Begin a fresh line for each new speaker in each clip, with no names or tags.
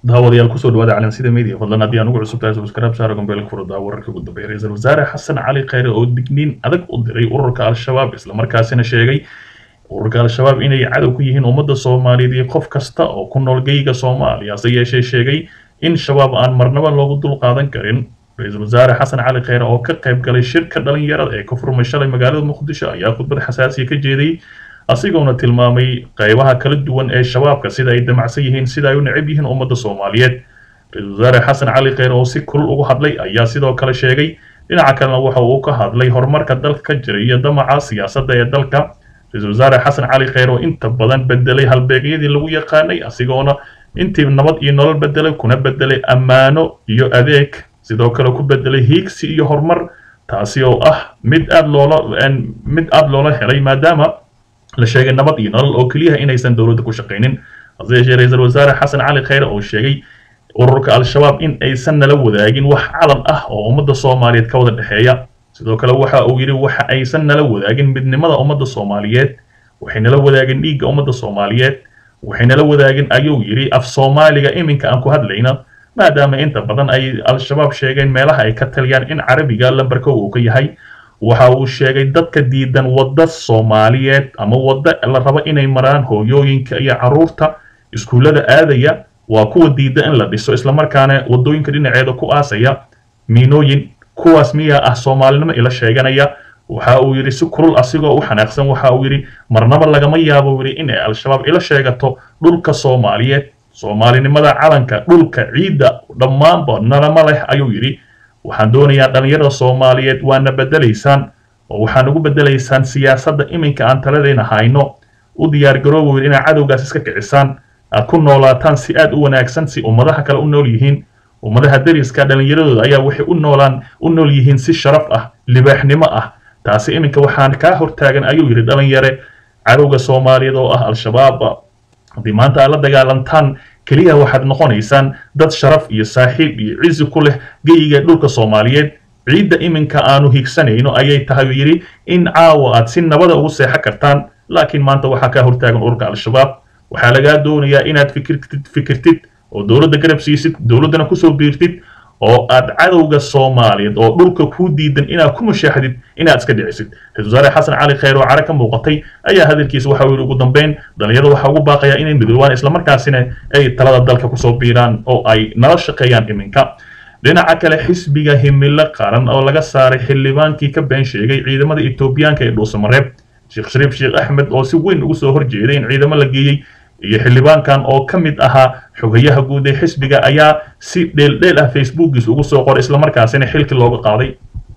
daawadayaal kusoo dhawaada calansida media fadlan haddii aan ugu cusub tahay subscribe saara gombeelka furada wararka ugu dambeeya ra-iisul wasaare xasan cali khayre oo digniin adag u diray ururka al-shabaab islamarkaasina sheegay ururka al-shabaab inay cadow ku yihiin ummadda soomaaliyeed iyo qof kasta oo ku nool geyga soomaaliya hase yeeshee sheegay in shabaab aan marnaba loogu dul qaadan karin ra-iisul wasaare xasan cali khayre oo ka qayb galay shirka dhalinyarada ee ka furmay shalay magaalada muqdisho ayaa khudbad xasaasiya ka jeediyey asigoona tilmaamay qaybaha kala duwan ee shabaabka sida ay damacsan yihiin sida ay u necab yihiin ummadda soomaaliyeed ra-iisul wasaare xasan cali kheyre oo si kulul ugu hadlay ayaa sidoo kale sheegay dhinaca kalena waxa uu ka hadlay horumarka dalka ka jira iyo damaca siyaasadda ee dalka ra-iisul wasaare xasan cali kheyre oo inta badan bedelay halbeegyadii lagu yaqaanay asigoona intii nabad iyo nolol bedelay kuna bedelay ammaano iyo adeeg sidoo kale ku bedelay hiigsi iyo horumar taasi oo ah mid aad loola mid aad loola helay maadaama la sheegay nabad iyo nolol oo keliyaha inaysan dowladda ku shaqaynin hase yeeshee ra-iisul wasaare xasan cali kheyre oo sheegay ururka al-shabaab in aysan nala wadaagin wax calan ah oo ummadda soomaaliyeed ka wada dhexeeya sidoo kale waxa uu yidhi waxa aysan nala wadaagin midnimada ummadda soomaaliyeed waxay nala wadaagin dhiigga ummadda soomaaliyeed waxay nala wadaagin ayuu yidhi af soomaaliga iminka aan ku hadlayna maadaama inta badan ay al-shabaab sheegeen meelaha ay ka taliyaan in carabiga lambarka uu ka yahay waxa uu sheegay dadka diidan wadda soomaaliyeed ama wadda la rabo inay maraan hooyooyinka iyo carruurta iskuullada aadaya waa kuwa diida in la dhiso islamarkaana waddooyinka dhinaceeda ku aasaya miinooyin kuwaas miyaa ah soomaalinimo ila sheeganaya waxa uu yidhi si kulul asigoo u xanaaqsan waxa uu yidhi marnaba lagama yaabo yidhi in ay al-shabaab ila sheegato dhulka soomaaliyeed soomaalinimada calanka dhulka ciidda dhammaanba nalama leh ayuu yidhi waxaan doonayaa dhallinyarada soomaaliyeed waana bedelaysaan oo waxaan ugu bedelaysaan siyaasadda iminka aan taladeena hayno u diyaargarooba yidhi inaad cadowgaas iska kicisaan aad ku noolaataan si aad u wanaagsan si ummadaha kale u nool yihiin ummadaha dariska dhallinyaradooda ayaa waxay u noolaan u nool yihiin si sharaf ah libaaxnimo ah taasi iminka waxaan kaa hortaagan ayuu yidhi dhalinyare cadowga soomaaliyeed oo ah al-shabaab haddii maanta aad la dagaalantaan keliya waxaad noqonaysaan dad sharaf iyo saaxiib iyo cizi ku leh geyiga dhulka soomaaliyeed ciidda iminka aanu higsanayno ayay tahay yidhi in caawa aad si nabada ugu seexan kartaan laakiin maanta waxaa kaa hortaagan ururka al-shabaab waxaa lagaa doonayaa inaad fikirtid fikirtid oo dowladda garab siisid dowladdana kusoo biirtid oo aad cadowga soomaaliyeed oo dhulka kuu diidan inaad ku mushaaxdid inaad iska dhicisid ra-isul wasaare xasan cali kheyre oo care ka muuqatay ayaa hadalkiisa waxa uu yidhi ugu dambeyn dhalinyarada waxaa ugu baaqayaa inay midoobaan islamarkaasina ay talada dalka kusoo biiraan oo ay nala shaqeeyaan iminka dhinaca kale xisbiga himilo qaran oo laga saaray xildhibaankii ka been sheegay ciidamada etoobiyaanka ee dhuusamareeb sheekh shariif sheekh axmed oo si weyn ugu soo horjeeday in ciidamo la geeyey iyo xildhibaankan oo ka mid ahaa xogayaha guud ee xisbiga ayaa si dheeldheel ah facebookiis ugu soo qoray islamarkaasina xilki looga qaaday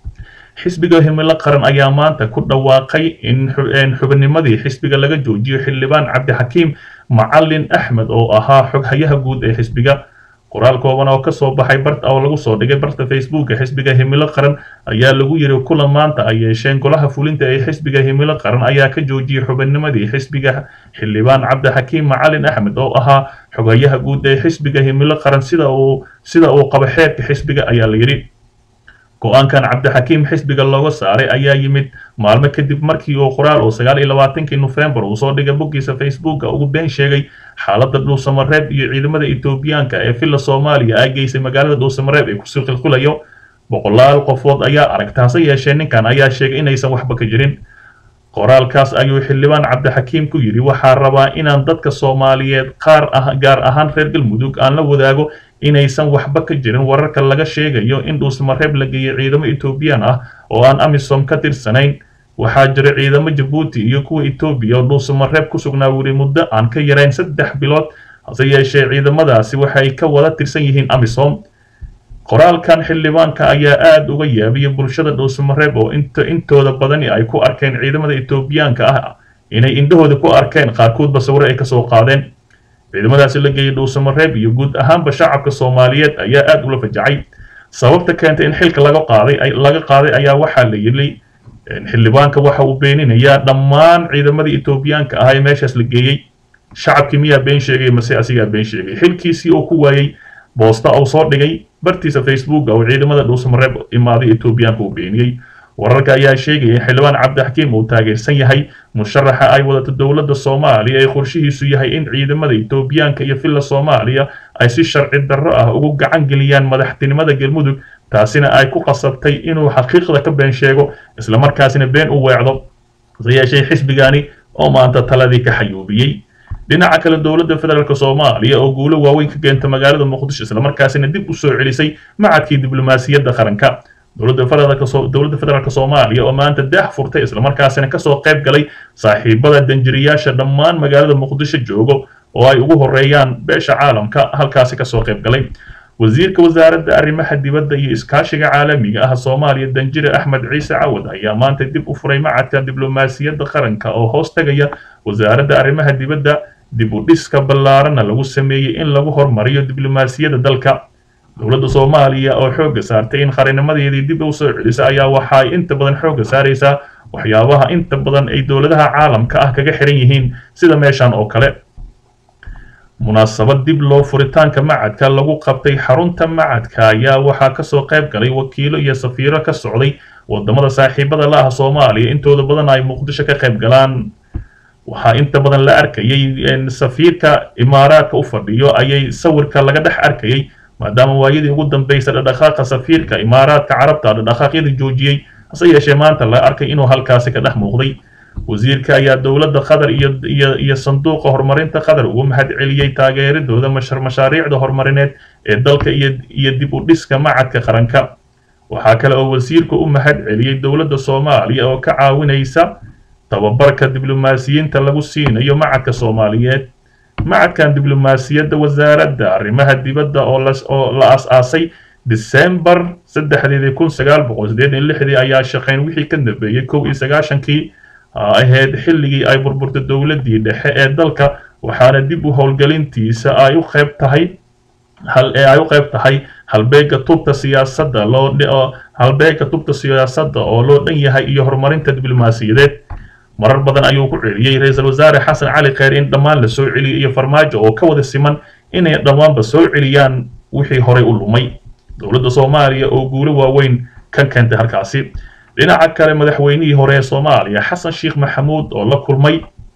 xisbiga himilo qaran ayaa maanta ku dhawaaqay in xubinnimadii xisbiga laga joojiyo xildhibaan cabdixakiim macalin axmed oo ahaa xoghayaha guud ee xisbiga qoraal kooban oo kasoo baxay bart oo lagu soo dhigay barta facebooka xisbiga himilo qaran ayaa lagu yiri kulan maanta ay yeesheen golaha fulinta ee xisbiga himilo qaran ayaa ka joojiyey xubinnimadii xisbiga xildhibaan cabdixakiim macalin axmed oo ahaa xogayaha guud ee xisbiga himilo qaran sida uu sida uu qaba xeerka xisbiga ayaa la yidhi go-aankan cabdixakiim xisbiga looga saaray ayaa yimid maalmo kadib markii uu qoraal uu sagaal iyo labaatankii nofembar uu soo dhigay boggiisa facebooka ugu been sheegay xaaladda dhuusamareeb iyo ciidamada etoobiyaanka ee villa soomaaliya ay geysay magaalada dhuusamareeb ee kusii qilqilayo boqolaal qofood ayaa aragta hase yeeshee ninkan ayaa sheegay inaysan waxba ka jirin qoraalkaas ayuu xildhibaan cabdixakiim ku yidhi waxaa rabaa inaan dadka soomaaliyeed qaar ah gaar ahaan reer galmudug aan la wadaago inaysan waxba ka jirin wararka laga sheegayo in dhuusmareeb la geeyey ciidamo etoobiyaan ah oo aan amisom ka tirsanayn waxaa jira ciidamo jabuuti iyo kuwa etoobiya oo dhuusamareeb ku sugnaa weli muddo aan ka yarayn saddex bilood hase yeeshee ciidamadaasi waxay ka wada tirsan yihiin amisom qoraalkan xildhibaanka ayaa aada uga yaabiyay bulshada dhuusamareeb oo intooda badani ay ku arkeen ciidamada etoobiyaanka ah inay indhahooda ku arkeen qaarkoodba sawiro ay kasoo qaadeen ciidamadaasi la geeyey dhuusamareeb iyo guud ahaanba shacabka soomaaliyeed ayaa aada ula fajacay sababta keentay in xilka laga qaaday laga qaaday ayaa waxaa la yidhi xildhibaanka waxa uu beeninayaa dhammaan ciidamadii etoobiyaanka ah ee meeshaas la geeyey shacabkii miyaa been sheegay mase asigaa been sheegay xilkiisii oo ku waayey boosta uu soo dhigay bartiisa facebooka oo ciidamada dhuusamareeb imaaday etoobiyaanka uu beeniyey wararka ayaa sheegaya in xildhibaan cabdixakiim uu taageersan yahay musharaxa ay wadato dowladda soomaaliya ee qorshihiisu yahay in ciidamada etoobiyaanka iyo villa soomaaliya ay si sharci darro ah ugu gacan geliyaan madaxtinimada galmudug taasina ay ku qasabtay inuu xaqiiqda ka been sheego islamarkaasina been u weecdo hase yeeshee xisbigani oo maanta taladii ka xayuubiyey dhinaca kale dowladda federaalk soomaaliya oo guulo waaweyn ka keenta magaalada muqdisho islamarkaasina dib u soo celisay macadkii diblomaasiyadda qaranka dowladda federaalk soomaaliya oo maanta daah furtay islamarkaasina kasoo qayb galay saaxiibada danjiriyaasha dhammaan magaalada muqdisho joogo oo ay ugu horeeyaan beesha caalamka halkaasi kasoo qayb galay wasiirka wasaaradda arrimaha dibadda iyo iskaashiga caalamiga ah soomaaliya danjire axmed ciise cawad ayaa maanta dib u furay macadka diblomaasiyadda qaranka oo hoos tagaya wasaaradda arrimaha dibadda dib u dhiska ballaarana lagu sameeyey in lagu hormariyo diblomaasiyadda dalka dowladda soomaaliya oo xoogga saartay in qarinimadeedii dib u soo celisa ayaa waxa ay inta badan xoogga saaraysaa waxyaabaha inta badan ay dowladaha caalamka ah kaga xiran yihiin sida meeshan oo kale munaasabad dib loo furitaanka macadka lagu qabtay xarunta macadka ayaa waxaa kasoo qayb galay wakiilo iyo safiiro ka socday wadamada saaxiibada la ah soomaaliya intooda badan ay muqdisho ka qayb galaan waxaa inta badan la arkayay safiirka imaaraadka u fadhiyo ayay sawirka laga dhex arkayay maadaama waayadii ugu dambeysay dhadhaqaaqa safiirka imaaraadka carabta dhadhaqaaqyadii joojiyey hase yeeshee maanta la arkay inuu halkaasi ka dhex muuqday wasiirka ayaa dowladda qatar iyo iyo iyo sanduuqa horumarinta qatar ugu mahad celiyey taageeradooda mashaariicda horumarineed ee dalka iyo iyo dib u dhiska macadka qaranka waxaa kale oo wasiirku u mahad celiyey dowladda soomaaliya oo ka caawinaysa tababarka diblomaasiyiinta lagu siinayo macadka soomaaliyeed macadkan diblomaasiyadda wasaaradda arrimaha dibadda oo oo la as-aasay disembar saddexdeedii kun sagaal boqol siddeetan lixdii ayaa shaqayn wixii ka dambeeyey kow iyo sagaashankii ahayd xilligii ay burburtay dowladdii dhexe ee dalka waxaana dib u howlgelintiisa ay u qayb tahay hal ee ay u qayb tahay halbeega tubta siyaasadda loo halbeega tubta siyaasadda oo loo dhan yahay iyo horumarinta diblomaasiyadeed marar badan ayuu ku celiyey ra-iisul wasaare xasan cali kheyr in dhammaan la soo celiyo iyo farmaajo oo ka wada siman inay dhammaanba soo celiyaan wixii horay u lumay dowladda soomaaliya oo guulo waaweyn ka keentay halkaasi dhinaca kale madaxweynihii hore ee soomaaliya xasan sheekh maxamuud oo la kulmay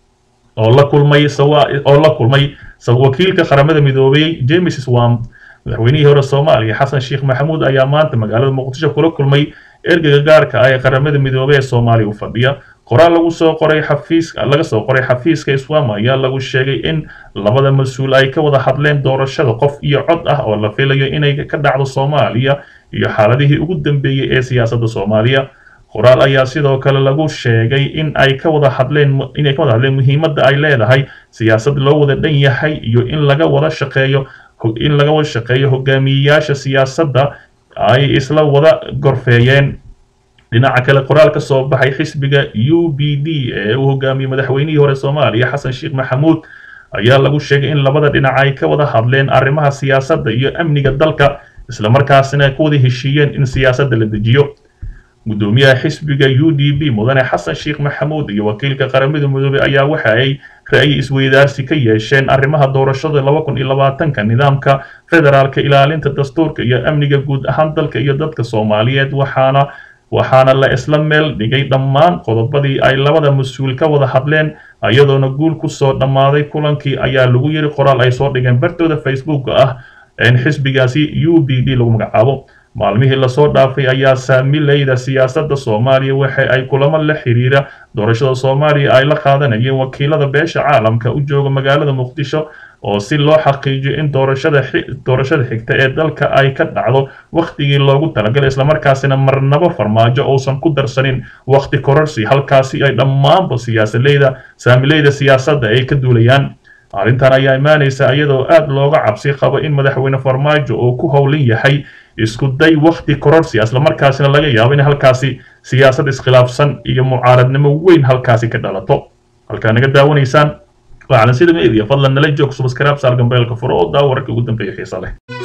oo la kulmay oo la kulmay wakiilka qaramada midoobay james swam madaxweynihii hore soomaaliya xasan sheekh maxamuud ayaa maanta magaalada muqdisho kula kulmay ergeyga gaarka ah ee qaramada midoobay ee soomaaliya u fadhiya qoraal lagu soo qoray xafiiska laga soo qoray xafiiska iswam ayaa lagu sheegay in labada mas-uul ay ka wada hadleen doorashada qof iyo cod ah oo la filayo inay ka dhacdo soomaaliya iyo xaaladihii ugu dambeeyey ee siyaasadda soomaaliya qoraal ayaa sidoo kale lagu sheegay in ay ka wada hadleen inay ka wada hadleen muhiimadda ay leedahay siyaasad loo wada dhan yahay iyo in laga wada shaqeeyo in laga wada shaqeeyo hogaamiyeyaasha siyaasadda ay isla wada gorfeeyeen dhinaca kale qoraal ka soo baxay xisbiga u b d ee uu hogaamiyey madaxweynihii hore soomaaliya xasan sheekh maxamuud ayaa lagu sheegay in labada dhinac ay ka wada hadleen arrimaha siyaasadda iyo amniga dalka islamarkaasina ku wada heshiiyeen in siyaasadda la dejiyo gudoomiyaha xisbiga u d b mudane xasan sheekh maxamuud iyo wakiilka qaramada midoobey ayaa waxa ay ra'yi isweydaarsi ka yeesheen arrimaha doorashada laba kun iyo labaatanka nidaamka federaalka ilaalinta dastuurka iyo amniga guud ahaan dalka iyo dadka soomaaliyeed waxaana waxaana la isla meel dhigay dhammaan qodobadii ay labada mas-uul ka wada hadleen iyadoona guul ku soo dhammaaday kulankii ayaa lagu yiri qoraal ay soo dhigeen bartooda facebooka ah in xisbigaasi u b d lagu magacaabo maalmihii lasoo dhaafay ayaa saamileyda siyaasadda soomaaliya waxa ay kulamo la xiriira doorashada soomaaliya ay la qaadanayeen wakiilada beesha caalamka u jooga magaalada muqdisho oo si loo xaqiijiyo in doorashada doorashada xigta ee dalka ay ka dhacdo wakhtigii loogu talagalay islamarkaasina marnabo farmaajo uusan ku darsanin wakhti kororsi halkaasi ay dhammaanba siyaasaleyda saamileyda siyaasadda ay ka duulayaan arrintan ayaa imaanaysa iyadoo aad looga cabsi qabo in madaxweyne farmaajo uu ku howlan yahay isku day wakhti kororsi islamarkaasina laga yaabo in halkaasi siyaasad iskhilaafsan iyo mucaaradnimo weyn halkaasi ka dhalato halkaa naga daawanaysaan waa calansida media fadlan nala joog subscribe saar gambeelka furo oo daa wararka ugu dambeeya xiisa leh